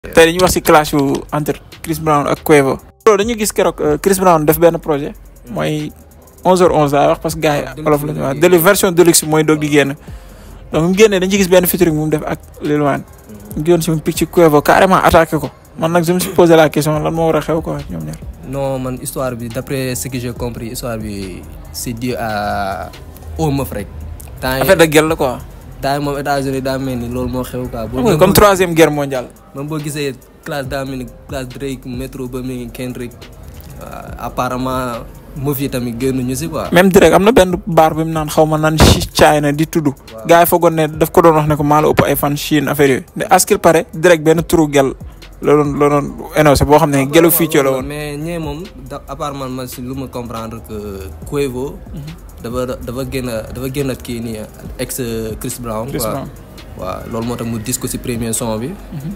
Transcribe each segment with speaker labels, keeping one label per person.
Speaker 1: tey dañuy wax si clash yu entre Chris Brown ak Quavo. loolu dañu gis keroog Chris Brown def benn projet mooy 11h11 laay wax parce que gars yi olof la ñu wax de version deluxe mooy doog di génn donc mu génnee dañu gis benn featuring mu def ak Lil Wayne. mu génn si mu picc ci Quavo carrément attaqué ko man nag je me suis posé la question lan moo war a xew quoi ñoom ñaar.
Speaker 2: non man histoire bi d'après ce que j'ai compris histoire bi c'est dû à au meuf rek. temps
Speaker 1: affaire de guerre la quoi.
Speaker 2: temps yi moom États-Unis daa mel ni loolu moo xew quoi.
Speaker 1: boo comme troisième guerre mondiale.
Speaker 2: même boo gisee classe daa mel ni classe Drake métro ba mu Kendrick apparemment meuf yi tamit génnuñu si quoi.
Speaker 1: même Drake am na benn baar bi mu naan xaw ma naan China di tudd. waaw gars yi foogoon ne daf ko doon wax ne ko maa la ëpp ay fan Chine affaire yooyu. mais à ce qu'il paraît Drake benn turu gel la doon la doon énoncé boo xam ne gelu fii la woon.
Speaker 2: mais ñee moom da apparemment man si lu ma comprendre que Quavo. dafa dafa génn dafa génn kii nii ex Chris Brown.
Speaker 1: Chris Brown
Speaker 2: waaw loolu moo tax mu dis ko si premier son bi.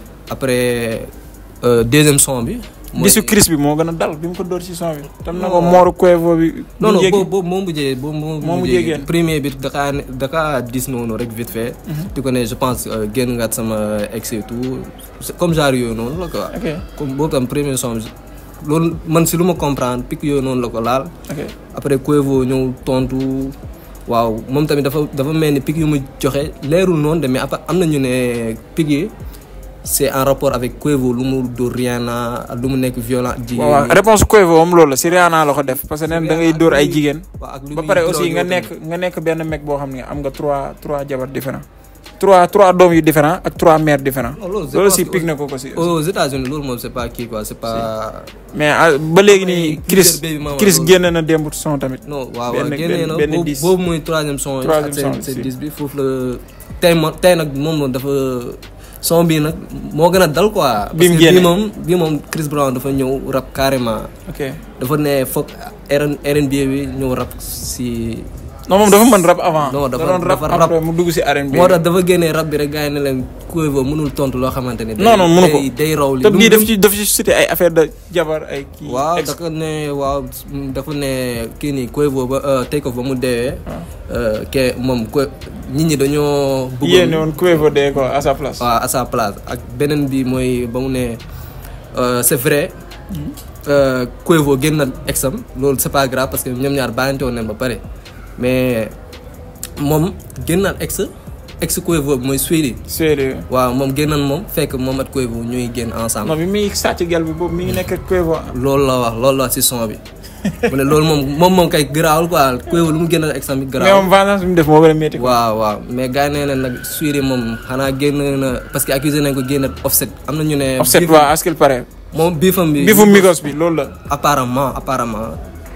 Speaker 2: après deuxième son bi.
Speaker 1: disu Chris bi moo gën a dal bi mu ko door ci son bi. tam na ko mooru Quavo bi.
Speaker 2: non non boobu boobu moo mujjee boobu
Speaker 1: moo mujjee génn
Speaker 2: premier bi dakaa dakaa dis noonu rek vite fait. di ko ne je pense génn nga sama ex et tout comme genre yooyu noonu la quoi.
Speaker 1: ok
Speaker 2: comme boobu tam premier son bi loolu man si lu ma comprendre pic yooyu noonu la ko laal.
Speaker 1: ok
Speaker 2: après Quavo ñëw tontu waaw moom tamit dafa dafa mel ni pic yu mu joxe leerul noonu de mais après am na ñu ne pic yi c'est en rapport avec Quavo lu mu dóor Rihanna lu mu nekk violent. jigéen
Speaker 1: waaw réponse Quavo moom loolu la si Rihanna la ko def parce que neen da ngay dóor ay jigéen. ba pare aussi nga nekk nga nekk benn mec boo xam ne am nga trois trois jabar différent trois trois doom yu différent ak trois mères différents. loolu si pic na ko ko si.
Speaker 2: aux États-Unis loolu moom c'est pas kii quoi c'est pas.
Speaker 1: mais ba léegi nii Chris Chris génne na démb son tamit.
Speaker 2: non waaw waaw génne na boobu boobu mooy troisième son. troisième son seen dix bi foofu la tey ma tey nag moom dafa. son bii nag moo gën a dal quoi.
Speaker 1: bi mu
Speaker 2: parce que bii moom bii moom Chris Brown dafa ñëw rap carrément.
Speaker 1: ok
Speaker 2: dafa ne foog RN RNB bi ñëw rap si.
Speaker 1: non moom dafa mën rap avant.
Speaker 2: non dafa
Speaker 1: doon rap
Speaker 2: dafa
Speaker 1: après mu dugg si RNB.
Speaker 2: moo tax dafa génnee rap bi rek gars yi ne leen Quavo mënul tontu loo xamante ne.
Speaker 1: non non mënu ko
Speaker 2: day day raw li.
Speaker 1: te bii daf ci daf ci cité ay affaire de jabar ay kii.
Speaker 2: waaw dafa ne waaw dafa ne kii nii Quavo ba tey ko ba mu deewee. ke moom ko nit ñi dañoo. bëggoon
Speaker 1: yéene woon Quavo dee ko à sa place.
Speaker 2: waaw à sa place ak beneen bi mooy ba mu ne c'est vrai. Quavo génn na exam loolu c'est pas grave parce que ñoom ñaar bàyyante woon nañ ba pare mais moom génn na ex ex Quavo mooy Swedy.
Speaker 1: Swedy.
Speaker 2: waaw moom génnoon moom fekk moom ak Quavo ñuy génn ensemble.
Speaker 1: non bi muy sàcc gel bi boobu mi ngi nekk ak Quavo.
Speaker 2: loolu la wax loolu la wax ci son bi. mu ne loolu moom moom moom kay garaawul quoi Quavo lu mu génn exam bi
Speaker 1: mais
Speaker 2: garaawul.
Speaker 1: moom vengeance bi mu def moo gën a métti.
Speaker 2: waaw waaw mais gars yi nee nañ nag Swedy moom xanaa génn na parce que accusé nañ ko génn offset am na ñu ne.
Speaker 1: offset waa à ce qu'il paraît.
Speaker 2: moom biifam bi.
Speaker 1: biifu Migos bi loolu la.
Speaker 2: apparemment apparemment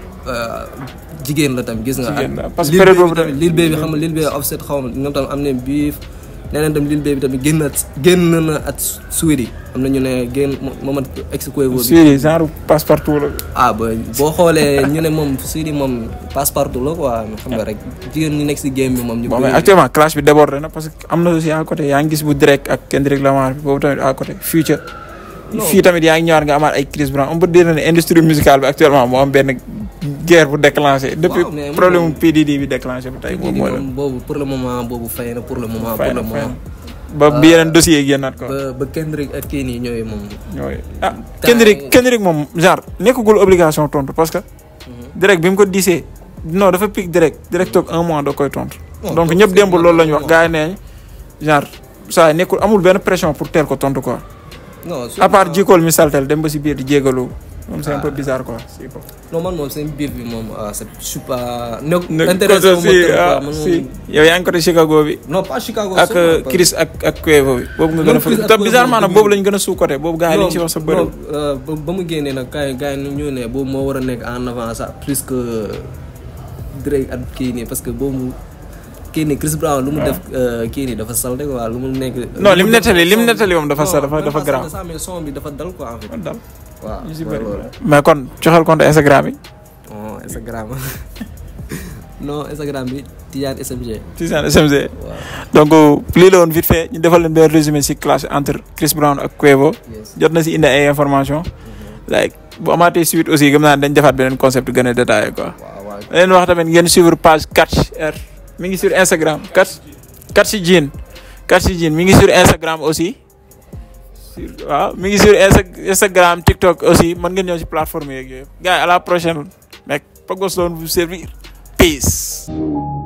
Speaker 2: jigéen la tamit gis nga.
Speaker 1: jigéen la parce que période boobu tamit
Speaker 2: lil bee bi xam nga lil bee offset xaw ma ñoom tamit am nañ biif nee nañ tamit lil bee bi tamit génn na génn na at Swedy am na ñu ne génn moom ak ex Quavo bi.
Speaker 1: Swedy genre passe partout la.
Speaker 2: ah ba boo xoolee ñu ne moom Swedy moom passe partout la quoi xam nga rek jigéen ñi nekk si game bi moom. ñu
Speaker 1: bon mais actuellement clash bi débordé na parce que am na aussi à côté yaa ngi gis bu Drake ak Kendrick Lamar bi boobu tamit à côté Future. fii tamit yaa ngi ñëwaat nga amaat ay Chris Brown on peut dire ne industrie musicale bi actuellement moo am benn guerre bu déclenché. depuis
Speaker 2: mais
Speaker 1: problème mu PDD bi déclenché ba tey moom mooy la.
Speaker 2: boobu pour le moment boobu fay na pour le moment.
Speaker 1: fay
Speaker 2: pour
Speaker 1: na
Speaker 2: le
Speaker 1: fay
Speaker 2: moment.
Speaker 1: ba bi yeneen dossiers yi génnaat quoi.
Speaker 2: ba ba Kendrick ak kii nii ñooy moom.
Speaker 1: ñooy ah Kendrick Kendrick moom genre nekkagul obligation tontu parce que. direct bi mu ko disee non dafa pic direct direct toog un mois doo koy tontu. donc ñëpp démb loolu la ñu wax gars yi nee genre saa nekkul amul benn pression pour teel ko tontu quoi.
Speaker 2: non
Speaker 1: à part jikool mi saltel dem ba si biir di jégalu moom c'est un peu bizarre quoi. si bopp.
Speaker 2: non man moom seen biir bi moom ah c'est je suis pas. ne
Speaker 1: ne
Speaker 2: intéressé wu ma
Speaker 1: si
Speaker 2: trop quoi
Speaker 1: ah
Speaker 2: man
Speaker 1: si
Speaker 2: moom.
Speaker 1: yow yaa ngi côté Chicago bi.
Speaker 2: non pas Chicago.
Speaker 1: ak
Speaker 2: seulement, pas-
Speaker 1: Chris ak ak Quavo bi. boobu nga gën a
Speaker 2: Non, Chris
Speaker 1: fa
Speaker 2: ak
Speaker 1: te
Speaker 2: Quavo
Speaker 1: bizarrement nag
Speaker 2: dëgg
Speaker 1: boobu lañ gën a sous côté boobu gars yi liñ ci wax sa bëri.
Speaker 2: non euh, ba ba mu génnee nag gars yi gars yi ñu ne boobu moo war a nekk en avant sax plus que Drake ak kii nii parce que boobu kii nii Chris Brown lu mu def euh, kii nii dafa salte quoi lu mu nekk.
Speaker 1: non lim nettali lim nettali moom dafa sa dafa dafa grave.
Speaker 2: sax mais son bi dafa dal quoi en fait.
Speaker 1: dal
Speaker 2: waaw
Speaker 1: ñu si
Speaker 2: mooy
Speaker 1: bëri.
Speaker 2: loolu.
Speaker 1: mais kon joxal compte Instagram yi.
Speaker 2: non Instagram non Instagram bi Tidiane SMG.
Speaker 1: Tizane SMG.
Speaker 2: waaw
Speaker 1: donc lii la woon vite fait ñu defal leen benn résumé si clash entre Chris Brown ak Quavo.
Speaker 2: yes.
Speaker 1: jot na si indi ay information like bu amaatee suite aussi gëm naa ne dañ defaat beneen concept gën a détaillé quoi.
Speaker 2: waaw waaw.
Speaker 1: leen wax tamit ngeen suivre page Catch R mi ngi sur Instagram Catch Catch Jean Catch Jean mi ngi sur Instagram aussi sur waaw mi ngi sur Insta- Instagram TikTok aussi mën ngeen ñëw si plateforme yeeg yooyu gars yi à la prochaine mec Pogos doon vous servir peace